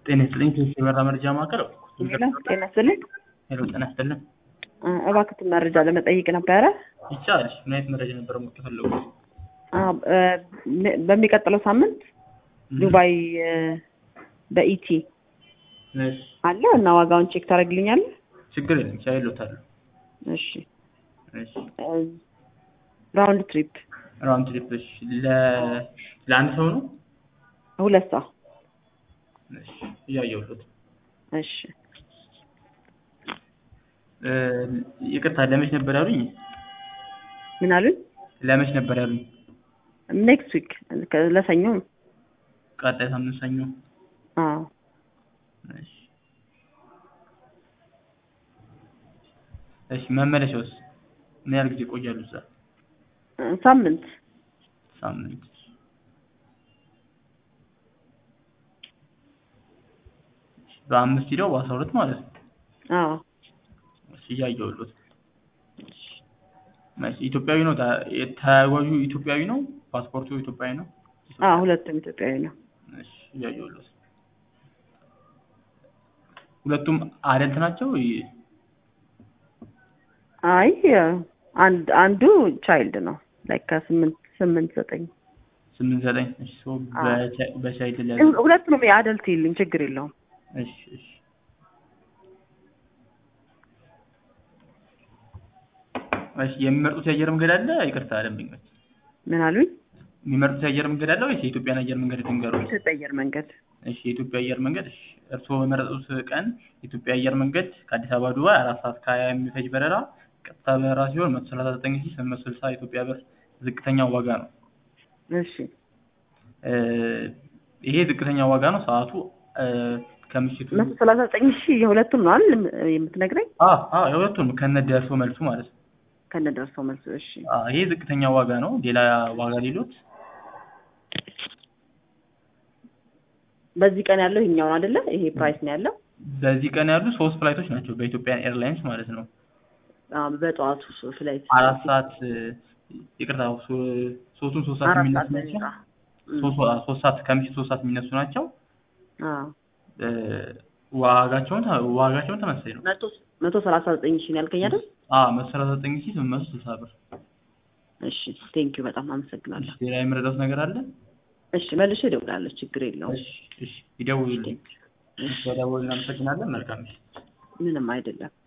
ጤና ይስጥልኝ ከኢትዮ የበራ መረጃ ማዕከል ሄሎ ጤና ይስጥልኝ። ሄሎ ጤና ይስጥልኝ እ እባክዎትን መረጃ ለመጠየቅ ነበረ። ይቻላል ምን አይነት መረጃ ነበር ሞት የፈለጉት አ እ በሚቀጥለው ሳምንት ዱባይ እ በኢቲ እሺ አለ እና ዋጋውን ቼክ ታደርግልኛለህ? ችግር የለም ቻይ ይሎታል እሺ እሺ እ ራውንድ ትሪፕ ራውንድ ትሪፕ እሺ ለ ለአንድ ሰው ነው ሁለት ሰው እሺ እያየሁት እሺ እ ይቅርታ ለመች ነበር ያሉኝ ምን አሉኝ? ለመች ነበር ያሉኝ ኔክስት ዊክ ለሰኞ ነው። ቀጣይ ሳምንት ሰኞ አዎ እሺ እሺ መመለሻውስ ምን ያህል ጊዜ ይቆያሉ እዛ እ ሳምንት ሳምንት በአምስት ሂደው በአስራ ሁለት ማለት ነው አዎ እሺ እያየሁልዎት እሺ ኢትዮጵያዊ ነው ታ- ተጓዡ ኢትዮጵያዊ ነው ፓስፖርቱ ኢትዮጵያዊ ነው አዎ ሁለቱም ኢትዮጵያዊ ነው። እሺ እያየሁልዎት ሁለቱም አደልት ናቸው ይ- አይ አንድ አንዱ ቻይልድ ነው ላይክ ከስምንት ስምንት ዘጠኝ ስምንት ዘጠኝ እሺ ሶ አዎ። በቻ- በቻይልድ ላይ ሁለቱንም የአደልት ይልኝ ችግር የለውም። እሺ እሺ እሺ የሚመርጡት የአየር መንገድ አለ ይቅርታ ደንበኞች ምን አሉኝ? የሚመርጡት የአየር መንገድ አለ ወይስ የኢትዮጵያን አየር መንገድ ልንገሩት ኢትዮጵያ አየር መንገድ እሺ የኢትዮጵያ አየር መንገድ እሺ እርስዎ በመረጡት ቀን የኢትዮጵያ አየር መንገድ ከአዲስ አበባ ዱባይ አራት ሰዓት ከሀያ የሚፈጅ በረራ ቀጥታ በረራ ሲሆን መቶ ሰላሳ ዘጠኝ ሺህ ስምንት መቶ ስልሳ ኢትዮጵያ ብር ዝቅተኛው ዋጋ ነው እሺ እ ይሄ ዝቅተኛው ዋጋ ነው ሰዓቱ እ ከምሽቱ መቶ ሰላሳ ዘጠኝ ሺህ የሁለቱም ነው አይደል የምትነግረኝ? አ አ የሁለቱም ከነ ደርሶ መልሱ ማለት ነው ከነ ደርሰው መልሱ። እሺ አ ይሄ ዝቅተኛው ዋጋ ነው ሌላ ዋጋ ሌሎት በዚህ ቀን ያለው ይሄኛው ነው አይደለ? ይሄ ፕራይስ ነው ያለው። በዚህ ቀን ያሉ ሶስት ፍላይቶች ናቸው በኢትዮጵያ ኤርላይንስ ማለት ነው አዎ በጠዋቱ ፍላይት አራት ሰዓት እ ይቅርታ ሶ- ሶስቱም ሶስት ሰዓት አራት የሚነሱ ሰዓት ነው ናቸው የሚወጣው። ሶስት ሰዓት- ሶስት ሰዓት ከምሽቱ ሶስት ሰዓት የሚነሱ ናቸው አዎ እ ዋጋቸውን ተ- ዋጋቸውን ተመሳሳይ ነው መቶ መቶ ሰላሳ ዘጠኝ ሺህ ነው ያልከኝ አይደል? አ መቶ ሰላሳ ዘጠኝ ሺህ ስምንት መቶ ስልሳ ብር እሺ ቴንኪው በጣም አመሰግናለሁ። ሌላ የምረዳት ነገር አለ እሺ መልሼ እደውላለሁ። ችግር የለውም። እሺ እሺ ይደውሉልኝ እሺ በደወሉ እናመሰግናለን መልካም ምሽት ምንም አይደለም።